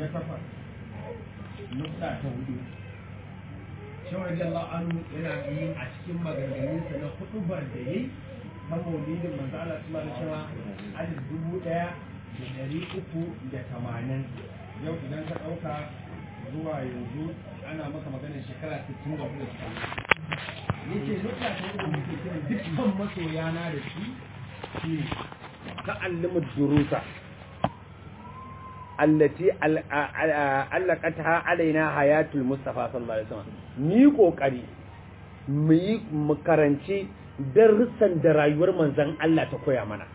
na takwas nukta ta hudu shawar jallahu anhu yana yin a cikin maganganunsa na hudubar da yayi ta maulidin manzo Allah subhanahu wa ta'ala alif dubu daya da dari uku da tamanin yau idan ka dauka zuwa yanzu ana maka maganar shekara 64 yace nukta ta hudu muke kiran dukkan masoyana da shi shi ta'allumu durusa allati allaqatha alaina hayatul mustafa sallallahu alaihi wasallam ni kokari mu yi mu karanci darussan da rayuwar manzon Allah ta koya mana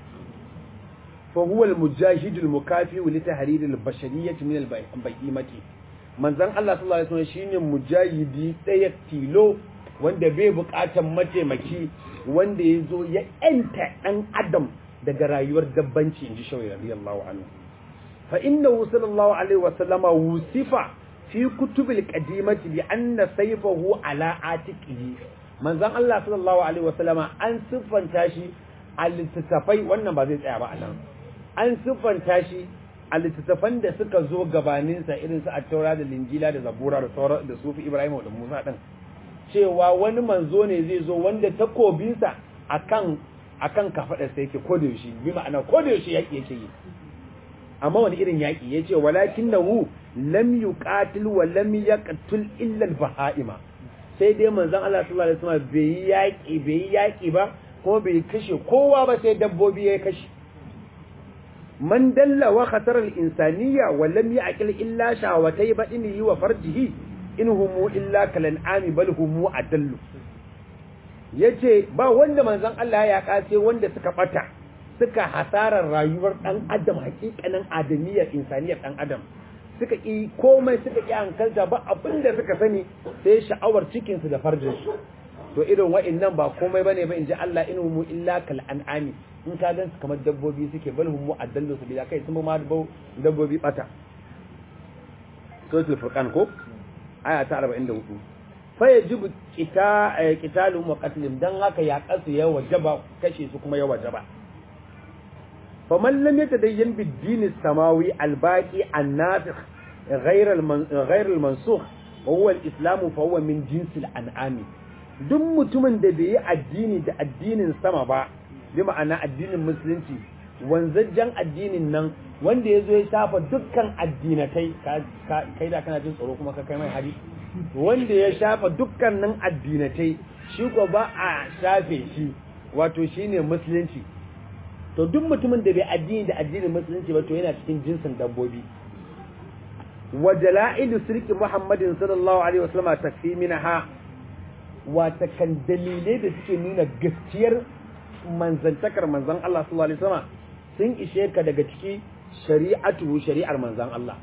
fa huwa al mujahidul mukafi li tahrir al bashariyyah min al bahimati manzon Allah sallallahu alaihi wasallam shine mujahidi daya tilo wanda bai bukatan mataimaki wanda ya zo ya yanta dan adam daga rayuwar dabbanci inji shawai radiyallahu anhu fa innahu sallallahu alaihi wasallama wusifa fi kutubil qadimati bi anna sayfahu ala atiqihi manzon Allah sallallahu alaihi wasallama an siffanta shi a littattafai wannan ba zai tsaya ba a nan an siffanta shi a littattafan da suka zo gabaninsa irin su attaura da linjila da zabura da sauran da sufi ibrahim da musa din cewa wani manzo ne zai zo wanda takobinsa akan akan kafadarsa yake ko da yaushe bi ma'ana ko da yaushe yaki yake yi amma wani irin yaki yace walakinahu lam yuqatil wa lam yaqtul illa al-baha'ima sai dai manzon Allah sallallahu alaihi wasallam bai yaki bai yaki ba ko bai kashe kowa ba sai dabbobi ya kashe man dalla wa khatar al-insaniyya wa lam ya'qil illa shawatay badinihi wa farjihi in humu illa kalan'ami bal humu adallu yace ba wanda manzon Allah ya kace wanda suka bata suka hasarar rayuwar dan adam hakikanin adamiyar insaniyar dan adam suka ki komai suka ki hankalta ba abinda suka sani sai sha'awar cikin su da farjin su to irin wa'annan ba komai bane ba inji Allah in humu illa kalan'ami in ka gan su kamar dabbobi suke bal humu adallu su bila kai sun ma dabbobi bata suratul furqan ko aya ta 44 fa yajibu qita qitalu wa qatlihim dan haka ya kasu ya wajaba kashe su kuma ya wajaba fa man lam yatadayyan bid-din as-samawi al-baqi an-nasikh ghayr ghayr al-mansukh wa huwa al-islam fa huwa min jins al-an'am duk mutumin da bai yi addini da addinin sama ba bi ma'ana addinin musulunci wanzajjen addinin nan wanda ya zo ya shafa dukkan addinatai kai da kana jin tsoro kuma ka kai mai hari wanda ya shafa dukkanin addinatai shi ko ba a shafe shi wato shine musulunci to duk mutumin da bai addini da addinin musulunci ba to yana cikin jinsin dabbobi wa dalailu sirki muhammadin sallallahu alaihi wasallam takfi minha wata kan dalilai da suke nuna gaskiyar manzantakar manzan Allah sallallahu alaihi wasallam sun ishe ka daga ciki shari'atu shari'ar manzan Allah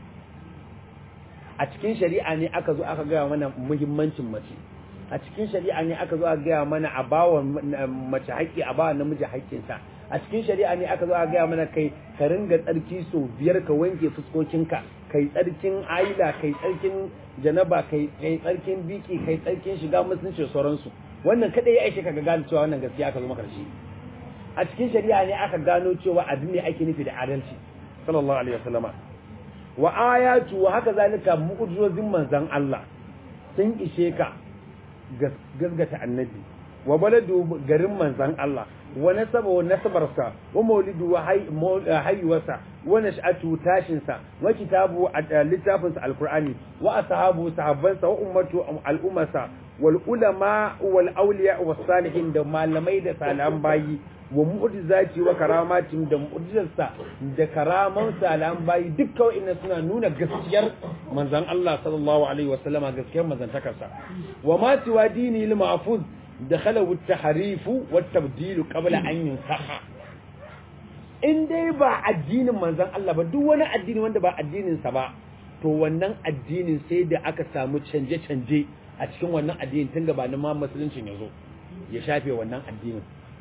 a cikin shari'a ne aka zo aka gaya mana muhimmancin mace a cikin shari'a ne aka zo aka gaya mana a bawa mace haƙƙi a bawa namiji haƙƙinsa a cikin shari'a ne aka zo aka gaya mana kai ka ringa tsarki sau biyar ka wanke fuskokinka kai tsarkin aila kai tsarkin janaba kai kai tsarkin biki kai tsarkin shiga musulunci sauransu wannan kada ya aishe ka ga gane cewa wannan gaskiya aka zo maka shi a cikin shari'a ne aka gano cewa abin ne ake nufi da adalci sallallahu alaihi wasallama wa ayatu wa haka zalika mu'jizozin manzon Allah sun ishe ka gasgata annabi wa baladu garin manzon Allah wa nasaba wa nasabarsa wa maulidu wa hayyuwarsa wa nash'atu tashinsa wa kitabu littafinsa alqur'ani wa ashabu sahabbansa wa ummatu al'ummarsa wal ulama wal awliya was salihin da malamai da salihan bayi wa mu'jizati wa karamatin da mu'jizarsa da karaman salihan bayi dukkan wa'annan suna nuna gaskiyar manzon Allah sallallahu alaihi wa sallama gaskiyar manzantakarsa wa ma siwa dini al mahfuz dakhalahu at-tahrif wa at-tabdil qabla an yunsaha in dai ba addinin manzon Allah ba duk wani addini wanda ba addinin sa ba to wannan addinin sai da aka samu canje-canje a cikin wannan addinin tun gabanin ma musuluncin ya zo ya shafe wannan addinin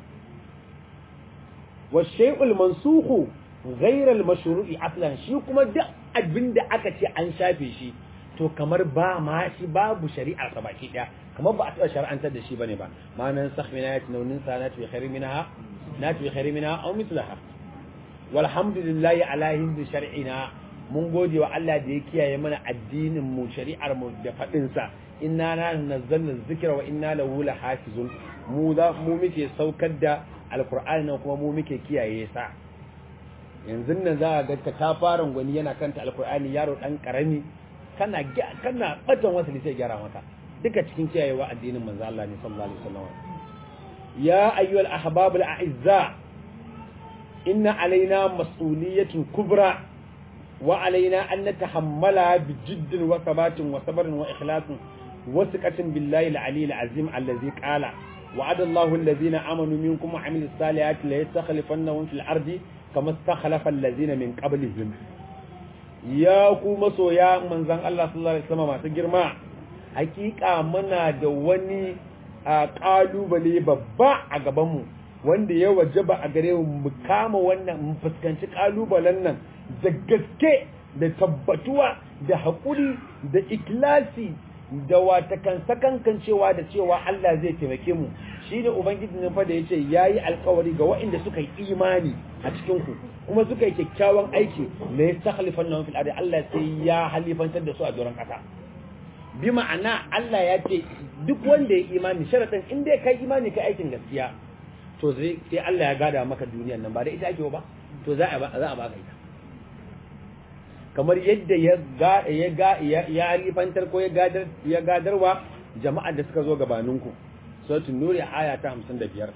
wa shay'ul mansukhu ghayr al mashru'i aslan shi kuma duk abin da aka ce an shafe shi to kamar ba ma shi babu shari'a sa baki daya kamar ba a taɓa shari'antar da shi bane ba ma'anan sakhmina ya tunaunin sa na tuwi khairin minha na tuwi khairin minha aw mithlaha walhamdulillahi ala hindi shar'ina mun gode wa Allah da ya kiyaye mana addinin mu shari'ar mu da fadin sa inna na nazzalna dhikra wa inna lahu lahafizun mu da mu muke saukar da alqur'ani nan kuma mu muke kiyaye sa yanzu nan za ga ka ta fara gwani yana kanta alqur'ani yaro dan karami kana kana batan wasu sai gyara maka duka cikin kiyayewa addinin manzo Allah ne sallallahu alaihi wasallam ya ayyuhal ahbabul a'izza inna alaina mas'uliyatin kubra wa alaina an natahammala bi jiddin wa sabatin wa sabrin wa ikhlasin wa thiqatin billahi al-ali al-azim allazi qala وعد الله الذين آمنوا منكم وعملوا الصالحات ليستخلفنهم في الأرض كما استخلف الذين من قبلهم ya ku masoya manzan Allah sallallahu alaihi wasallam masu girma hakika muna da wani a kalubale babba a gaban mu wanda ya wajaba a gare mu mu kama wannan mu fuskanci kalubalen nan da gaske da tabbatuwa da hakuri da ikhlasi da watakan sakankan cewa da cewa Allah zai taimake mu shine ubangiji ne fa da yace yayi alkawari ga waɗanda suka yi imani a cikin ku kuma suka yi kyakkyawan aiki la yastakhlifannahum fil ardi Allah sai ya halifantar da su a doron kasa bi ma'ana Allah ya ce duk wanda ya imani sharadin in dai kai imani kai aikin gaskiya to sai sai Allah ya gada maka duniyar nan ba da ita ake ba to za a za a baka ita kamar yadda ya ga ya ga ya halifantar ko ya gadar ya gadarwa jama'ar da suka zo gabaninku suratul nuri aya ta 55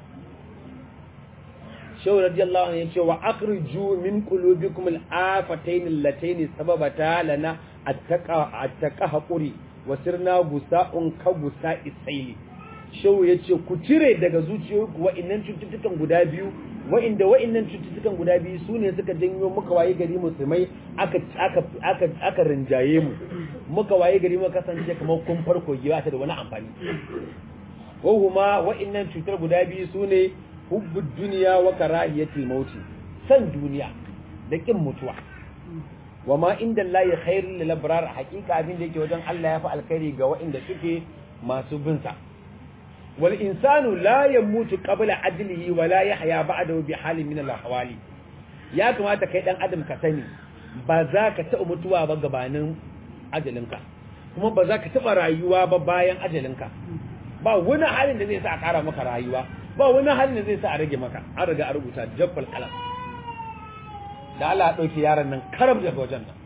shaw radiyallahu anhu yace wa akhriju min qulubikum al-afatayn allatayn sababata lana attaqa attaqa haquri wa sirna gusa'un ka gusa'i sayli shaw yace ku cire daga zuciyoyinku wa'annan cututtukan guda biyu wa'inda wa'annan cututtukan guda biyu sune suka janyo muka waye gari musulmai aka aka aka aka rinjaye mu muka waye gari muka kasance kamar kun farko giwa ta da wani amfani wahuma wa'annan cutar guda biyu sune hubbud duniya wa karahiyatul mauti san duniya da kin mutuwa wama inda Allah khairul lil abrar hakika abin da yake wajen Allah ya fi alkhairi ga wa'inda suke masu bin sa wal insanu la yamutu qabla ajlihi wa la yahya ba'dahu bi halin min al ahwali ya kamata kai dan adam ka sani ba za ka taɓa mutuwa ba gabanin ajalinka kuma ba za ka taɓa rayuwa ba bayan ajalinka ba wani halin da zai sa a ƙara maka rayuwa ba wani halin da zai sa a rage maka an riga a rubuta jaffal kalam da Allah ya ɗauki yaron nan karab daga wajen nan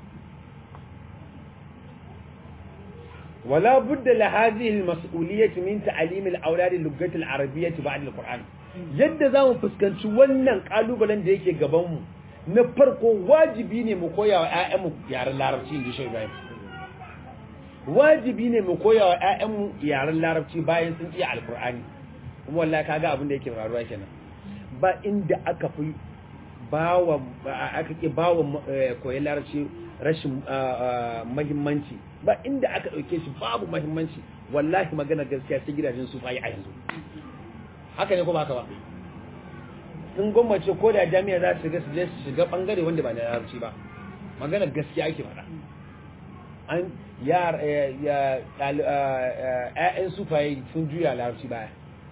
ولا بد لهذه المسؤولية من تعليم الأولاد اللغة العربية بعد القرآن yadda za mu fuskanci wannan kalubalen da yake gabanmu na farko wajibi ne mu koya wa 'ya'yanmu yaren larabci in ji shi Ibrahim wajibi ne mu koya wa 'ya'yanmu yaren larabci bayan sun iya alkur'ani kuma wallahi kaga abin da yake faruwa kenan ba inda aka fi bawa aka ki bawa koyon larabci rashin mahimmanci ba inda aka ɗauke shi babu mahimmanci wallahi magana gaskiya sai gidajen su fayi a yanzu haka ne ko ba haka ba sun gwammace ko da jami'a za su shiga su je su shiga bangare wanda ba da larabci ba magana gaskiya ake faɗa an ya ya ƴaƴan su fayi sun juya larabci baya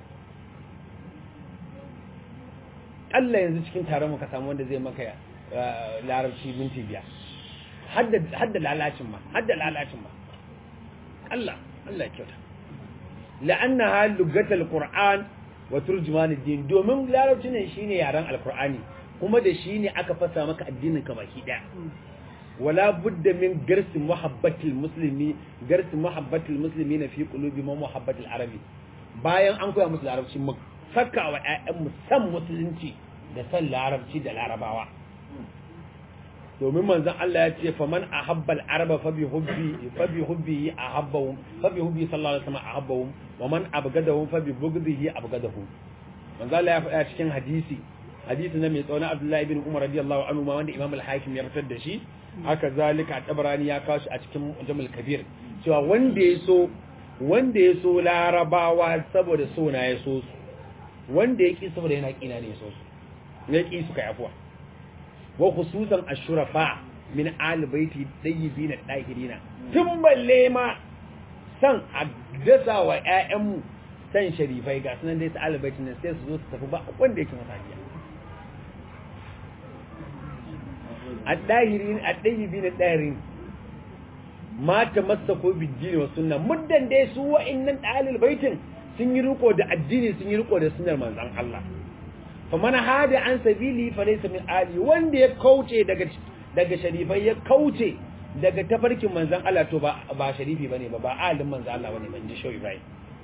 Allah yanzu cikin taron muka samu wanda zai maka larabci minti biyar hadda lalacin ma hadda lalacin ma Allah Allah ya kyauta la'annaha lugatul qur'an wa turjuman ad-din domin larabci ne shine yaren alqur'ani kuma da shine aka fasa maka addinin ka baki daya wala budda min garsi muhabbatil muslimi garsi muhabbatil muslimina fi qulubi ma muhabbatil arabi bayan an koya musu larabci mu saka wa ƴaƴan mu san musulunci da san larabci da larabawa domin manzon Allah ya ce faman ahabbal araba fa bi hubbi fa bi hubbi ahabbahum fa bi hubbi sallallahu alaihi wasallam ahabbahum wa man abgadahum fa bi bughdihi abgadahum manzon Allah ya faɗa cikin hadisi hadisi na mai tsawon Abdullahi ibn Umar radiyallahu anhu ma wanda Imam al-Hakim ya fitar da shi haka zalika Tabarani ya kawo shi a cikin Jamal Kabir cewa wanda ya so wanda ya so larabawa saboda so na ya so su wanda ya ki saboda yana kina ne ya so su ya ki su kai afuwa wa khususan ashurafa min albayti tayyibin dahirina tun balle ma san a dasa wa ƴaƴanmu san sharifai ga sunan dai su albayti nan sai su zo su tafi ba wanda yake masa biya ad-dahirin ad-dayyibin ad-dahirin ma tamassaku bid-din wa sunna muddan dai su wa'annan dalil baitin sun yi riko da addini sun yi riko da sunnar manzon Allah fa man hada an sabili fa laysa min ali wanda ya kauce daga daga sharifai ya kauce daga tafarkin manzon Allah to ba ba sharifi bane ba ba alim manzon Allah bane ban ji show Ibrahim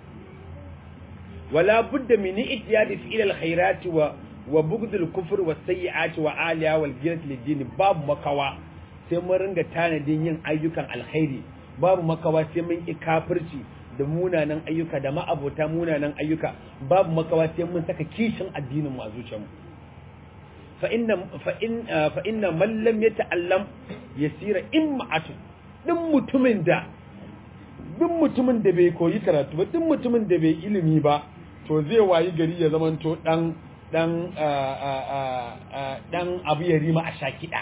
wala budda min ittiyadi fi ila alkhairati wa wa bugd alkufr was sayyiati wa aliya wal ghayrat lid-din babu makawa sai mun ringa tanadin yin ayyukan alkhairi babu makawa sai mun ki kafirci da munanan ayyuka da ma'abota munanan ayyuka babu makawa sai mun saka kishin addinin mu a zuciyarmu fa inna fa in fa inna man lam yata'allam yasira imma'atu din mutumin da duk mutumin da bai koyi karatu ba duk mutumin da bai ilimi ba to zai wayi gari ya zamanto dan dan dan abu ya rima a shakida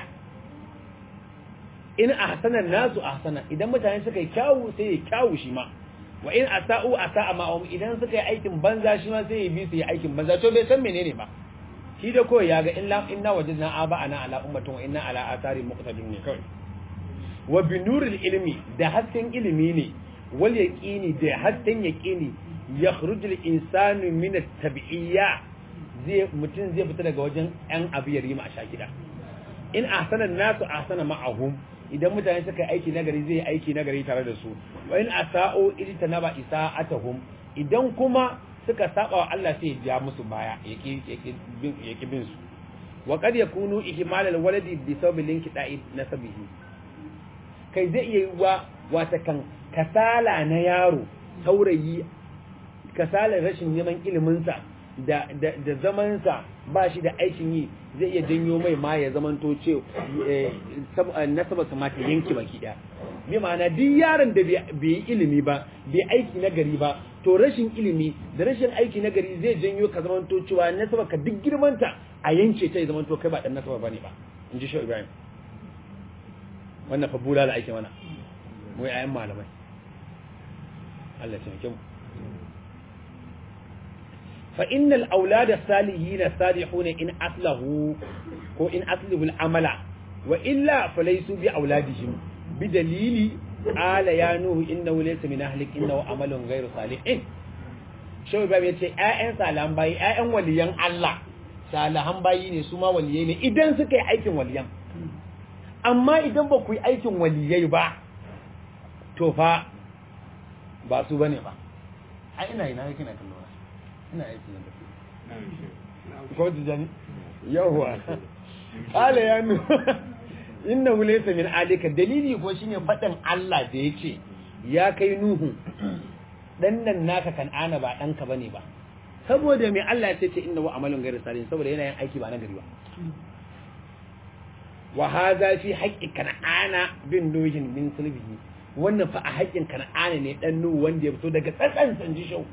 in ahsana nasu ahsana idan mutane suka yi kyawu sai ya kyawu shi ma wa in asa'u asa'a ma'um idan suka yi aikin banza shi ma sai ya bi su yi aikin banza to bai san menene ba shi da kawai ya ga illa inna wajadna aba'ana ala ummatin wa inna ala athari muqtadun ne kawai wa bi nuril ilmi da hasken ilimi ne wal yaqini da hasken yaqini yakhruju al insanu min at tab'iyya zai mutun zai fita daga wajen yan abu ya rima a shakida in ahsana nasu ahsana ma'ahum idan mutane suka yi aiki nagari zai yi aiki nagari tare da su wa in asa'u ijtanaba isa'atuhum idan kuma suka saba wa Allah sai ya ja musu baya yaki yaki bin yaki bin su wa qad yakunu ihmal alwaladi bi sababi linkida'i nasabihi kai zai iya wa wata kan kasala na yaro saurayi kasala rashin neman ilimin sa da da da zaman sa ba shi da aikin yi zai iya janyo mai ma ya zamanto ce nasaba su mata yanki baki daya bi ma'ana duk yaron da bai yi ilimi ba bai aiki na gari ba to rashin ilimi da rashin aiki na gari zai janyo ka zamanto cewa nasaba ka duk girmanta a yanke ta ya zamanto kai ba dan nasaba bane ba in ji shehu ibrahim wannan fa bula da aiki mana mu yi ayan malamai Allah ya taimake mu fa innal aulada salihina salihuna in aslahu ko in aslihu al'amala wa illa falaysu bi auladihim bi dalili qala ya nuhu innahu laysa min ahlik innahu amalun ghayru salihin shehu babu yace ƴaƴan salihan bayi ƴaƴan waliyan Allah salihan bayi ne su ma waliyai ne idan suka yi aikin waliyan amma idan ba ku yi aikin waliyai ba to fa ba su bane ba a ina ina yake na kallon ina aiki ne da ko tijani yawwa qala ya nu innahu laysa min alika dalili ko shine fadan Allah da yace ya kai nuhu dan nan naka kan'ana ba danka bane ba saboda me Allah ya ce innahu amalun ghairu salih saboda yana yin aiki ba na gari ba wa hadha fi haqqi kan'ana bin nuhin min sulbihi wannan fa a haƙƙin kan'ana ne dan nuhu wanda ya fito daga tsatsan sanji shau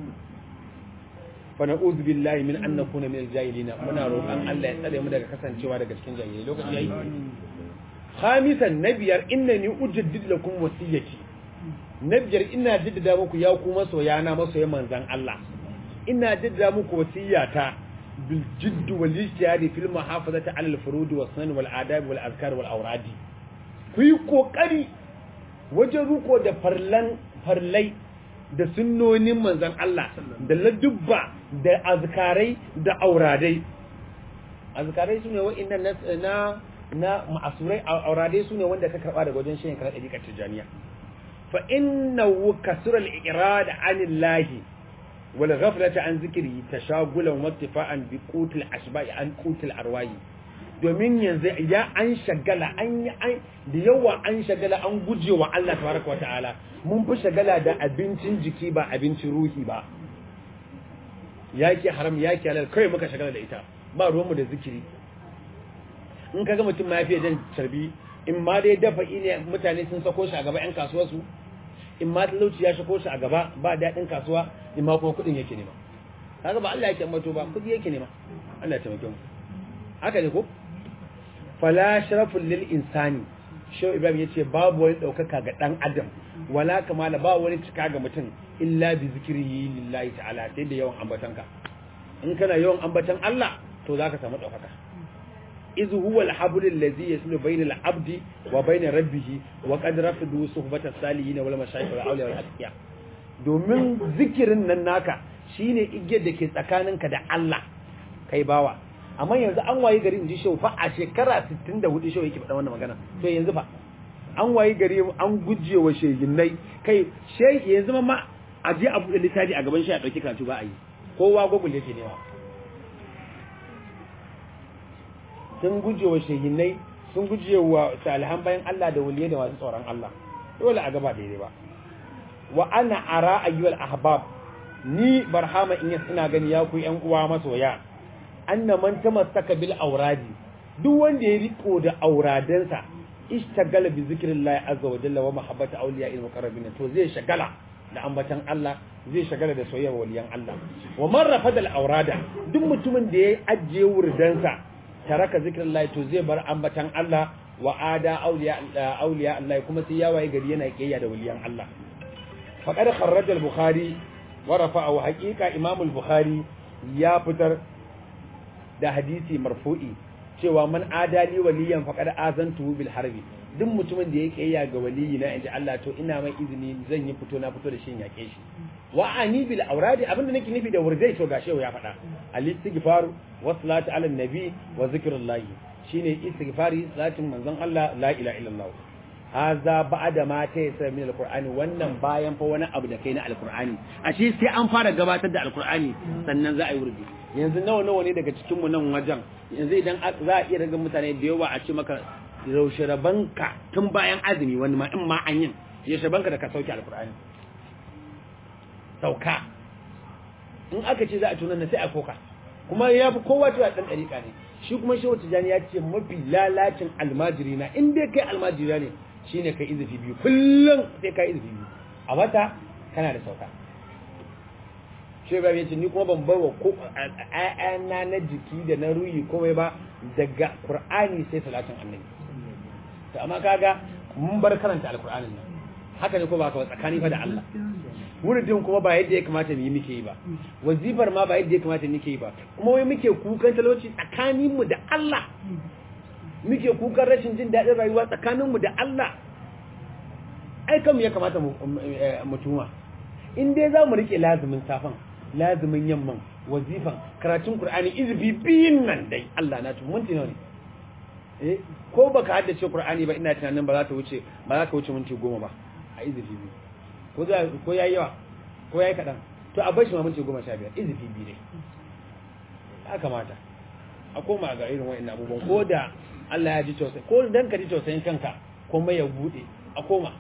fa na'udhu billahi min an nakuna min al-jahilina muna roƙon Allah ya tsare mu daga kasancewa daga cikin jahilai lokaci yayi khamisan nabiyar innani ujaddid lakum wasiyati nabiyar ina jaddada muku ya ku masoya na masoya manzan Allah ina jaddada muku wasiyata bil jidd wal ijtihad fil muhafazati ala al furud was sunan wal adab wal azkar wal awradi ku yi kokari wajen ruko da farlan farlai da sunnonin manzan Allah da ladubba da azkarai da auradai azkarai sune wa'annan na na ma'asurai auradai sune wanda ka karba daga wajen shehin karar ɗariƙar tijaniya fa innahu kasura al-irada anillahi wal ghaflata an zikri tashagulan wa ittifa'an bi qutil ashba'i an qutil arwahi domin yanzu ya an shagala an yi an da yawa an shagala an guje wa Allah tabaraka wata'ala mun fi shagala da abincin jiki ba abincin ruhi ba yaki haram yaki halal kai muka shagala da ita ba ruwanmu da zikiri in kaga mutum ma fiye jan carbi in ma dai dafa ne mutane sun sako shi a gaba yan kasuwarsu in ma talauci ya sako shi a gaba ba daɗin kasuwa in ma kuma kuɗin yake nema kaga ba Allah yake ambato ba kuɗi yake nema Allah ya taimake mu haka ne ko fala sharafun lil insani shehu ibrahim yace babu wani daukaka ga dan adam wala kamala ba wani cika ga mutum illa bi zikrihi lillahi ta'ala sai da yawan ambatanka in kana yawan ambatan Allah to zaka samu daukaka iz huwa al-habl alladhi yaslu bayna al-abdi wa bayna rabbih wa qad rafadu suhbata salihin wal mashayikh wal awliya wal atqiya domin zikirin nan naka shine igiyar da ke tsakaninka da Allah kai bawa amma yanzu an wayi gari inji shau fa a shekara 64 shau yake faɗa wannan magana to yanzu fa an wayi gari an guje wa shehinnai kai shehi yanzu ma a je a buɗe littafi a gaban shi a ɗauki karatu ba a yi kowa gogul yake nema sun guje wa shehinnai sun guje wa salihan bayan Allah da waliyai da masu tsoron Allah dole a gaba daidai ba wa ana ara ayyual ahbab ni barhama in yas ina gani ya ku yan uwa masoya anna man tamassaka bil auradi duk wanda ya riko da auradansa ishtagala bi zikrillahi azza wa jalla wa mahabbati awliya'il muqarrabin to zai shagala da ambatan Allah zai shagala da soyayya waliyan Allah wa man rafada al aurada duk mutumin da ya ajiye wurdansa taraka zikrillahi to zai bar ambatan Allah wa ada awliya awliya Allah kuma sai ya waye gari yana kiyaya da waliyan Allah faqad kharraja al bukhari wa rafa'ahu haqiqa imam al bukhari ya fitar da hadisi marfu'i cewa man adali waliyan faqad azantu bil harbi duk mutumin da ya kiyaya ga waliyi na inji Allah to ina mai izini zan yi fito na fito da shi yake shi wa ani bil auradi abinda nake nufi da wurdai to gashi ya faɗa al istighfar wa salatu ala nabi wa zikrullah shine istighfari salatin manzon Allah la ilaha illallah haza ba'da ma ta yasa min alqur'ani wannan bayan fa wani abu da kai na alqur'ani ashe sai an fara gabatar da alqur'ani sannan za a yi wurdi yanzu nawa nawa ne daga cikin mu nan wajen yanzu idan za a iya raga mutane da yawa a ce maka yaushe rabanka tun bayan azumi wani ma in ma an yin yaushe rabanka da ka sauke alqur'ani sauka in aka ce za a tunan sai a koka kuma ya fi kowa cewa ɗan ɗariƙa ne shi kuma shehu tijjani ya ce mafi lalacin almajiri na in dai kai almajira ne shine kai izifi biyu kullum sai kai izifi biyu a wata kana da sauka shehu ya ce ni kuma ban bar wa ko na na jiki da na ruyi komai ba daga qur'ani sai salatin annabi to amma kaga mun bar karanta alqur'anin nan haka ne ko ba ka tsakani fa da Allah wuridin kuma ba yadda ya kamata mu yi muke yi ba wazifar ma ba yadda ya kamata muke yi ba kuma wai muke kukan talauci tsakanin mu da Allah muke kukan rashin jin daɗin rayuwa tsakanin mu da Allah ai kan ya kamata mu tuma in dai za mu rike lazumin safan lazumin yamman wazifan karatun qur'ani izbi biyin nan dai Allah na tun minti nawa ne eh ko baka haddace qur'ani ba ina tunanin ba za ta wuce ba za ka wuce minti goma ba a izbi biyu ko za ko yayi yawa ko yayi kadan to a bashi ma minti 15 izifi bi ne ya kamata a koma ga irin wayannan abubuwan ko da Allah ya ji tausayi ko dan ka ji tausayin kanka kuma ya bude a koma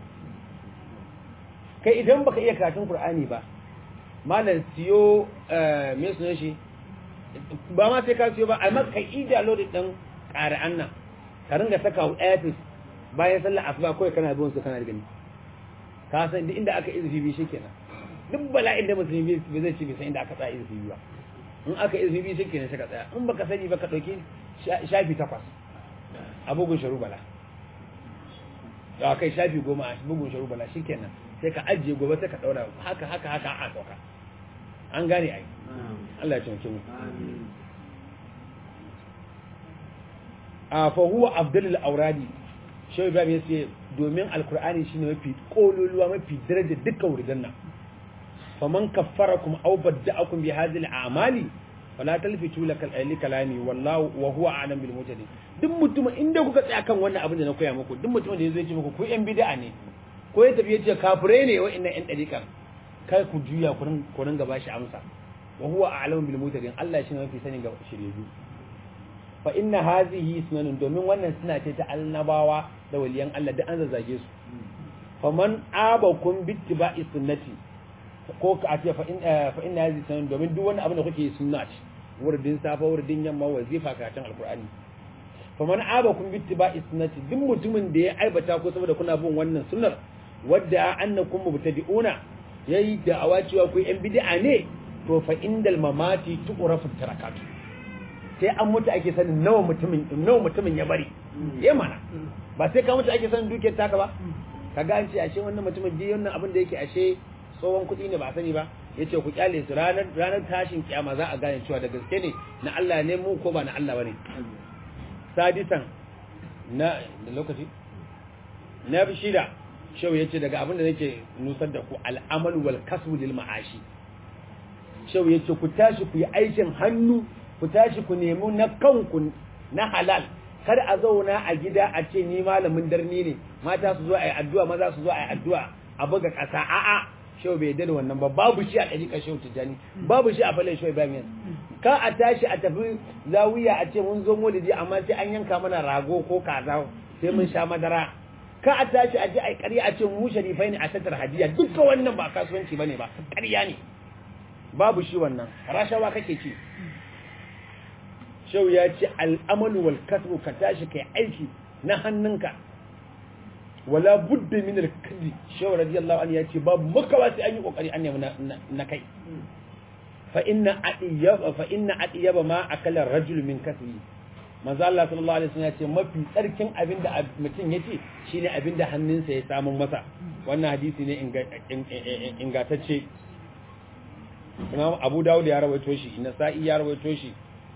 kai idan baka iya karatun Qur'ani ba malam siyo me sunan shi ba ma sai ka siyo ba amma kai ida loaded din ƙara'an nan ka ringa saka earpiece bayan sallar asuba kawai kana bin su kana gani ka san duk inda aka izifi bi shikenan duk bala'in da musulmi bai zai ce bai san inda aka tsaya izifi bi ba in aka izifi bi shikenan sai ka tsaya in baka sani ba ka dauki shafi takwas a bugun sharu bala da kai shafi goma a bugun sharu bala shikenan sai ka ajiye gobe sai ka daura haka haka haka a sauka an gane ai Allah ya taimake mu a fa huwa abdul auradi shehu ibrahim ya ce domin alkur'ani shine mafi kololuwa mafi daraja dukkan wuridan nan faman kaffarakum aw badda'akum bi hadhihi al'amali fala talfitu lakal ayli kalami wallahu wa huwa a'lam bil mutadin duk mutumin inda kuka tsaya kan wannan abin da na koya muku duk mutumin da yazo ya ce muku ku yan bid'a ne ko ya tafi ya ce kafirai ne wa'annan yan dariƙan kai ku juya ku ku ringa bashi amsa wa huwa a'lam bil mutadin Allah shine mafi sanin ga shiryayyu fa inna hazihi sunanun domin wannan suna ce ta annabawa da waliyan Allah da an zazzage su faman abakum bittiba'i sunnati ko ka ce fa in fa inna hazihi sunanun domin duk wani abin da kuke sunna ce wurdin safa wurdin yamma wazifa karatun alqur'ani faman abakum bittiba'i sunnati duk mutumin da ya aibata ko saboda kuna bin wannan sunnar wadda annakum mubtadi'una yayi da awacewa ku yan bid'a ne to fa indal mamati tuqrafu tarakatu sai an mutu ake sanin nawa mutumin nawa mutumin ya bari eh mana ba sai ka mutu ake sanin dukiyar taka ba kaga an ce ashe wannan mutumin je wannan abin da yake ashe tsohon kuɗi ne ba sani ba yace ku kyale su ranar ranar tashin kiyama za a gane cewa da gaske ne na Allah ne mu ko ba na Allah bane sadisan na da lokaci na bi shida shau yace daga abin da nake nusar da ku al'amalu wal kasbu lil ma'ashi shau yace ku tashi ku yi aikin hannu ku tashi ku nemi na kanku na halal kada a zauna a gida a ce ni malamin darni ne mata su zo a yi addu'a maza su zo a yi addu'a a buga ƙasa a'a shau bai da wannan ba babu shi a ɗariƙar shau tijjani babu shi a falon shau ibrahim ka a tashi a tafi zawiya a ce mun zo molidi amma sai an yanka mana rago ko kaza sai mun sha madara ka a tashi a ji a ƙarya a ce mu sharifai ne a tattar hadiya duka wannan ba kasuwanci bane ba ƙarya ne babu shi wannan rashawa kake ci shau ya ce al'amalu wal kasbu ka tashi kai aiki na hannunka wala budda min al-kadi shau radiyallahu anhu ya ce babu makawa sai an yi kokari an nemi na kai fa inna adiyaba fa inna adiyaba ma akala rajul min kasbi manzo Allah sallallahu alaihi wasallam ya ce mafi tsarkin abinda mutum yace shine abinda hannunsa ya samu masa wannan hadisi ne ingantacce Imam Abu Dawud ya rawaito shi Nasa'i ya rawaito shi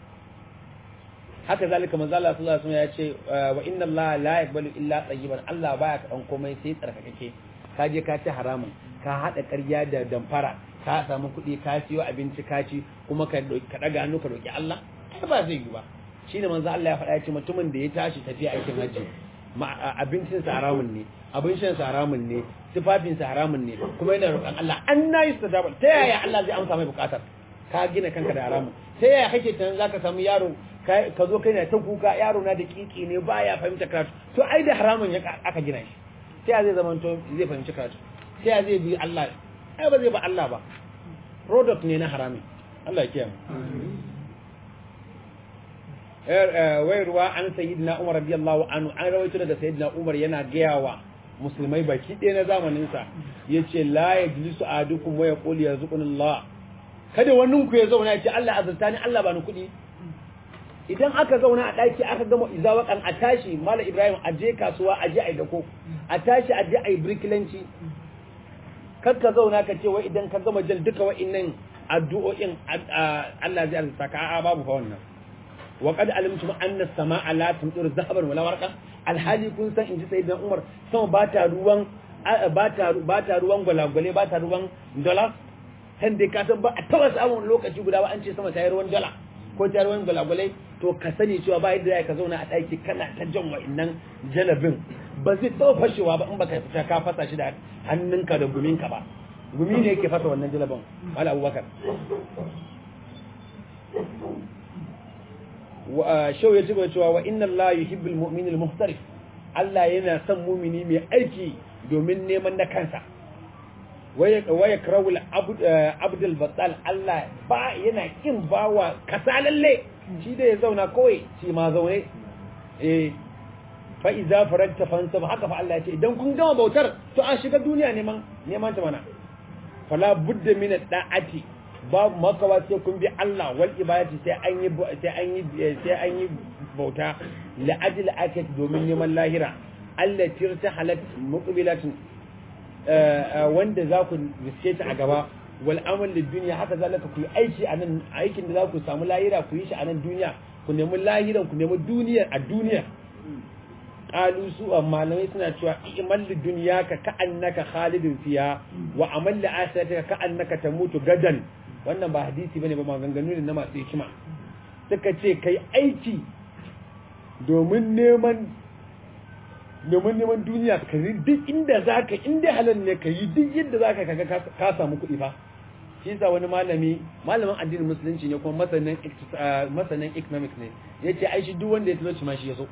haka zalika manzo Allah sallallahu alaihi wasallam ya ce wa inna Allah la yaqbalu illa tayyiban Allah baya karban komai sai tsarkakake ka je ka ci haramun ka hada ƙarya da damfara ka samu kuɗi ka siyo abinci ka ci kuma ka ka daga hannu ka roki Allah ai ba zai yi ba shine manzo Allah ya faɗa ya ce mutumin da ya tashi tafiya aikin haji abincin sa haramun ne abincin sa haramun ne tufafin sa haramun ne kuma yana roƙon Allah an nayi sadaba ta yaya Allah zai amsa mai bukatar ka gina kanka da haramun ta yaya kake tunanin zaka samu yaro ka zo kai na ta kuka yaro na da kiki ne baya fahimta karatu to ai da haramun ya aka gina shi ta zai zama to zai fahimci karatu ta zai bi Allah ai ba zai ba Allah ba product ne na harami Allah ya kiyaye wai ruwa an sayyidina Umar radiyallahu anhu an rawaito daga sayyidina Umar yana gayawa musulmai baki ɗaya na zamanin sa yace la yajlisu ahadukum wa yaqulu yarzuqunallah kada wannan ku ya zauna ya ce Allah azurta ni Allah ba ni kuɗi idan aka zauna a ɗaki aka gama izawakan a tashi mala ibrahim a je kasuwa a je a yi dako a tashi a je a yi birkilanci kar ka zauna ka ce wai idan ka gama jal duka wa'innan addu'o'in Allah zai alsa ka a babu fa wannan wa qad alimtum anna as-samaa la tumtir zahaban wala warqa alhali kun san inji sayyidina umar sama ba ta ruwan ba ta ba ta ruwan gwalagwale ba ta ruwan dollar kan dai ka san ba a taba samun lokaci guda ba an ce sama ta yi ruwan dollar ko ta ruwan gwalagwalai to ka sani cewa ba yadda ka zauna a ɗaki kana ta jan wa'innan jalabin ba zai taɓa fashewa ba in baka fita ka fasa shi da hannunka da guminka ba gumi ne yake fasa wannan jalabin wala abubakar shau ya ci gaba cewa wa inna Allah yuhibbul mu'minil muhtarif Allah yana son mumini mai aiki domin neman na kansa waya karawul abdul batal Allah ba yana kin bawa kasalalle shi da ya zauna kawai shi ma zaune eh fa iza faragta fansab haka fa Allah ya ce idan kun gama bautar to an shiga duniya neman neman ta mana fala budda min da'ati babu makawa sai kun bi Allah wal ibadati sai an yi sai an yi sai an yi bauta la ajl akat domin neman lahira allati irtahalat muqbilatin wanda za ku riske ta a gaba wal amal lid dunya haka zalika ku yi aiki a nan aikin da za ku samu lahira ku yi shi a nan duniya ku nemi lahiran ku nemi duniyar a duniya qalu su malamai suna cewa imal lid dunya ka ka annaka khalidun fiha wa amal li akhiratika ka annaka tamutu gadan wannan ba hadisi bane ba maganganu ne na masu hikima suka ce kai aiki domin neman domin neman duniya ka yi duk inda za ka inda halal ne ka yi duk yadda za ka kaga ka samu kuɗi fa shi sa wani malami malamin addinin musulunci ne kuma masanin masanin economics ne ya ce ai shi duk wanda ya talauci ma shi ya so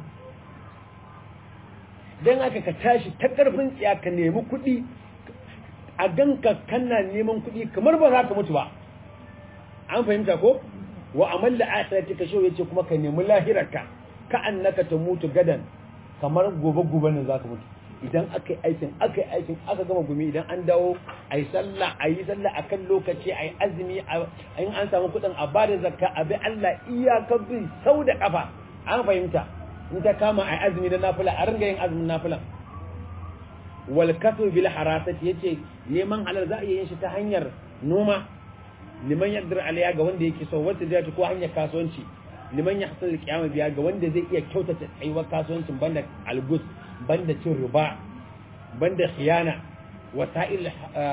don haka ka tashi ta karfin tsiya ka nemi kuɗi a ganka kana neman kuɗi kamar ba za ka mutu ba an fahimta ko wa amalla akhirati ka shawo yace kuma ka nemi lahirarka ka annaka ta mutu gadan kamar gobe gobe ne za ka mutu idan aka yi aikin aka yi aikin aka gama gumi idan an dawo a yi sallah a yi sallah a kan lokaci a yi azumi in an samu kuɗin a bada zakka a bi Allah iyakar bin sau da kafa an fahimta in ta kama a yi azumi na nafila a ringa yin azumin nafilan wal kasu bil harasati yace neman halal za a iya yin shi ta hanyar noma liman yaqdir alayya ga wanda yake so wata da ko hanyar kasuwanci liman yahsul qiyama biya ga wanda zai iya kyautata tsayuwar kasuwancin banda algus banda cin riba banda khiyana wasa'il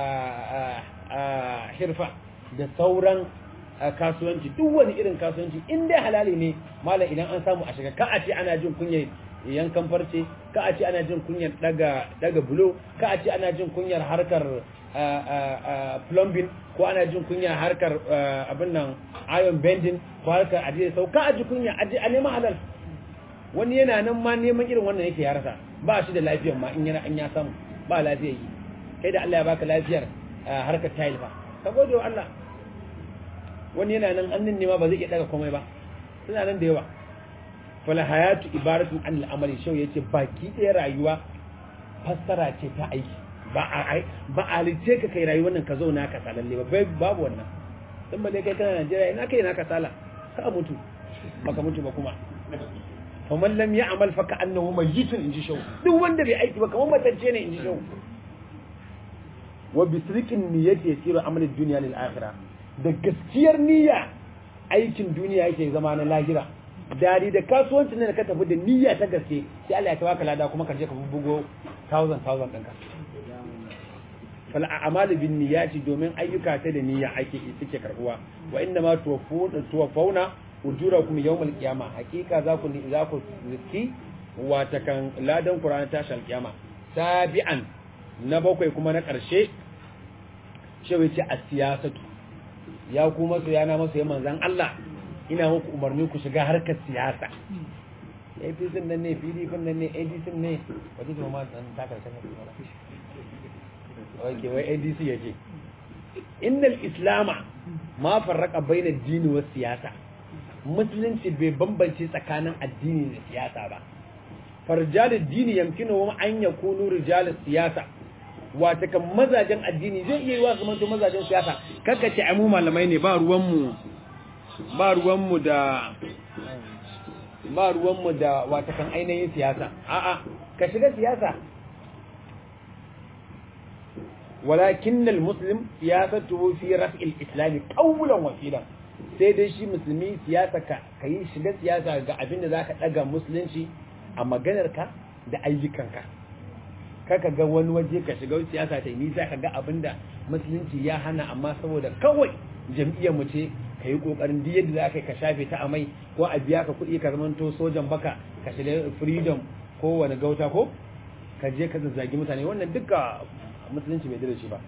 hirfa da sauran kasuwanci duk wani irin kasuwanci in dai halali ne malam idan an samu a shiga ka a ce ana jin kunyar yankan farce ka a ce ana jin kunyar daga daga bulo ka a ce ana jin kunyar harkar plumbing ko ana jin kunyar harkar abin nan iron bending ko harkar ajiye sau ka a ji kunya a neman halal wani yana nan ma neman irin wannan yake ya rasa ba shi da lafiyar ma in yana an ya samu ba lafiyar yi kai da Allah ya baka lafiyar harkar tile ba ka gode wa Allah wani yana nan annin ne ma ba zai iya daga komai ba suna nan da yawa fala hayatu ibaratun an al'amali shau yace baki ɗaya rayuwa fassara ce ta aiki ba a ba a halice ka kai rayuwar nan ka zauna ka salalle ba babu wannan dan ba dai kai kana Najeriya ina kai na ka sala ka mutu baka mutu ba kuma faman lam ya'mal fa ka'annahu mayyitun inji shau duk wanda bai aiki ba kamar matacce ne inji shau wa bisrikin niyyati yasiru amal ad-dunya lil akhirah da gaskiyar niyya aikin duniya yake zama na lahira dari da kasuwanci ne da ka tafi da niyya ta gaske sai Allah ya tawaka lada kuma ka je ka bugo 1000 1000 ɗinka fal a'malu bin niyyati domin ayyuka ta da niyya ake suke karbuwa wa inna ma tuwaffawna ujurakum yawmal qiyama hakika za ku za ku ziki wata kan ladan qur'ani tashi alqiyama sabi'an na bakwai kuma na karshe shewa ce a siyasatu ya kuma su yana masu yi manzan Allah ina muku umarni ku shiga harkar siyasa APC nan ne PDP nan ne ADC ne wace ce ma dan takar kan ok wai ADC yake innal islama ma farraka baina dini wa siyasa musulunci bai bambance tsakanin addini da siyasa ba farjal dini yamkinu an yakunu rijal siyasa wata kan mazajen addini zai iya yi wa zamanto mazajen siyasa kaka ce mu malamai ne ba ruwanmu ba ruwanmu da ba ruwanmu da wata kan ainihin siyasa a'a ka shiga siyasa walakin muslim siyasatu fi raf'il islam qawlan wa filan sai dai shi musulmi siyasa ka kai shiga siyasa ga abin da zaka daga musulunci a maganarka da ayyukanka kaka ga wani waje ka shiga siyasa ta nisa ka ga abinda musulunci ya hana amma saboda kawai jam'iyyar mu ce ka yi kokarin duk yadda za ka ka shafe ta amai ko a biya ka kuɗi ka zamanto sojan baka ka shiga freedom ko wani gauta ko ka je ka zazzagi mutane wannan duka musulunci bai dira shi ba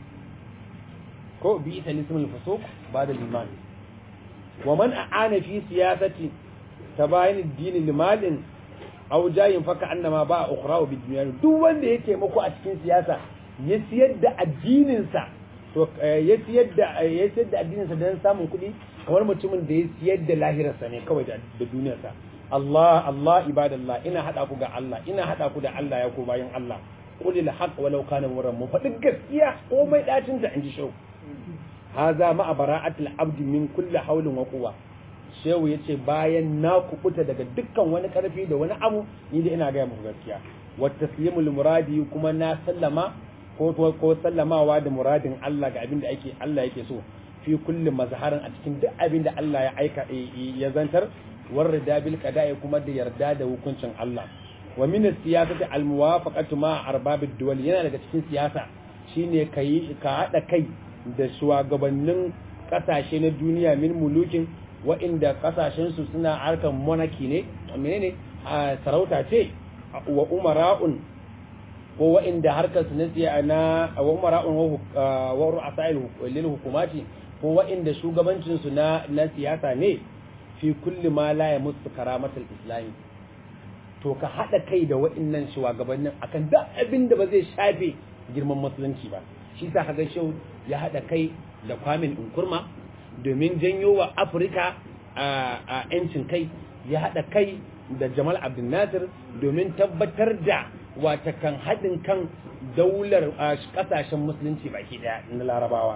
ko bi ita lismul fusuq ba da liman wa man a'ana fi siyasati tabayin ad-din limalin aw jayin faka annama ba ukhra bi dunya duk wanda ya taimako a cikin siyasa ya siyar da addinin sa to ya siyar da ya siyar da addinin sa dan samun kuɗi kamar mutumin da ya siyar da lahirar sa ne kawai da duniyar sa Allah Allah ibadallah ina hada ku ga Allah ina hada ku da Allah ya ku bayan Allah qulil haqq walau kana murran mu faɗi gaskiya komai dacin ta inji shau haza ma bara'atul abdi min kulli hawlin wa quwwa shehu ya ce bayan na kubuta daga dukkan wani karfi da wani abu ni da ina gaya muku gaskiya wata taslimul muradi kuma na sallama ko ko sallamawa da muradin Allah ga abin da ake Allah yake so fi kulli mazharin a cikin duk abin da Allah ya aika ya zantar warda bil qada'i kuma da yarda da hukuncin Allah wa min siyasati al muwafaqatu ma arbabid duwal yana daga cikin siyasa shine kai ka hada kai da shugabannin kasashe na duniya min mulukin wa'inda kasashensu suna harkar monarchy ne menene a sarauta ce wa umara'un ko wa'inda harkar su na na wa umara'un wa ru'asa'il lil hukumati ko wa'inda shugabancin su na na siyasa ne fi kulli ma la yamussu karamatul islami to ka hada kai da wa'innan shugabannin akan duk abin da ba zai shafe girman musulunci ba shi sa kaga shau ya hada kai da kwamin inkurma domin janyo wa afirka a 'yancin kai ya haɗa kai da jamal abdul nasir domin tabbatar da wata kan haɗin kan daular ƙasashen musulunci baki ɗaya na larabawa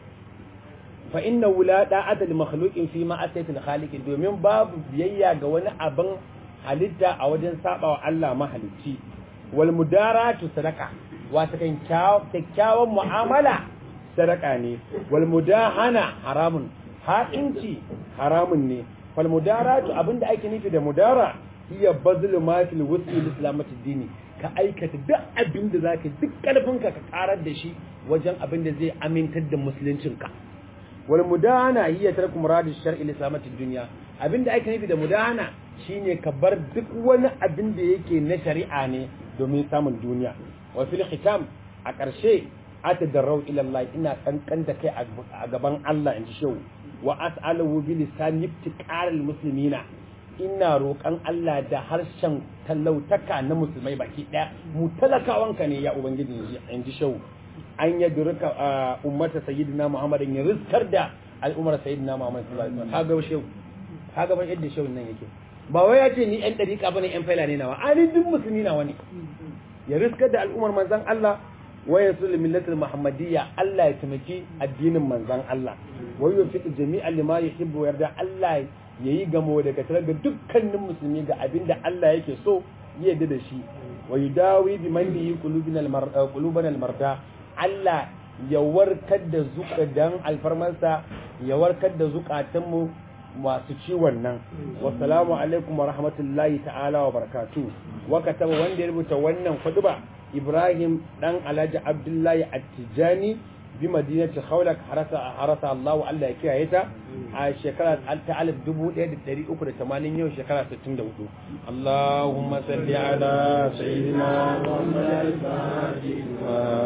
fa inna wula da'ata li makhluqin fi ma asaytil khaliqin domin babu biyayya ga wani abin halitta a wajen sabawa Allah mahalicci wal mudaratu sadaka wata kan kyakkyawan mu'amala sadaka ne wal mudahana haramun ha'inci haramun ne fal mudaratu abinda ake nufi da mudara hiya bazlu ma fil wusli lil islamati dini ka aikata duk abin da zaka duk karfinka ka karar da shi wajen abin da zai amintar da musuluncinka wal mudana hiya tarku muradi shar'i lil islamati dunya abinda ake nufi da mudana shine ka bar duk wani abin da yake na shari'a ne domin samun duniya wa fil khitam a ƙarshe atadarrau ila Allah ina kankanta kai a gaban Allah in ji shehu wa as'aluhu bi lisan ibtiqaril muslimina ina roƙon Allah da harshen talautaka na musulmai baki ɗaya mu talakawanka ne ya ubangiji in ji shehu an ya durka ummata sayyidina muhammadin ya riskar da al'ummar sayyidina muhammad sallallahu alaihi wasallam kaga shehu kaga ban yadda shehu nan yake ba wai ya ce ni yan dariƙa bane yan faila ne nawa ani duk musulmi nawa ne ya riskar da al'ummar manzon Allah wa yasul millatul muhammadiyya Allah ya taimaki addinin manzon Allah wa yufiq jami'a lima yuhibbu wa yarda Allah yayi gamo da katar ga dukkanin musulmi ga abinda Allah yake so ya yarda da shi wa yudawi bi man bi qulubina al marda Allah ya warkar da zukadan alfarmansa ya warkar da zukatanmu masu ciwon nan wassalamu alaikum wa rahmatullahi ta'ala wa barakatuh wa kataba wanda ya rubuta wannan kuduba Ibrahim dan Alhaji Abdullahi Attijani bi madinati Khawlak harasa harasa Allah Allah ya kiyaye ta a shekara ta 1380 yau shekara 64 Allahumma salli ala sayyidina Muhammad al-Fatih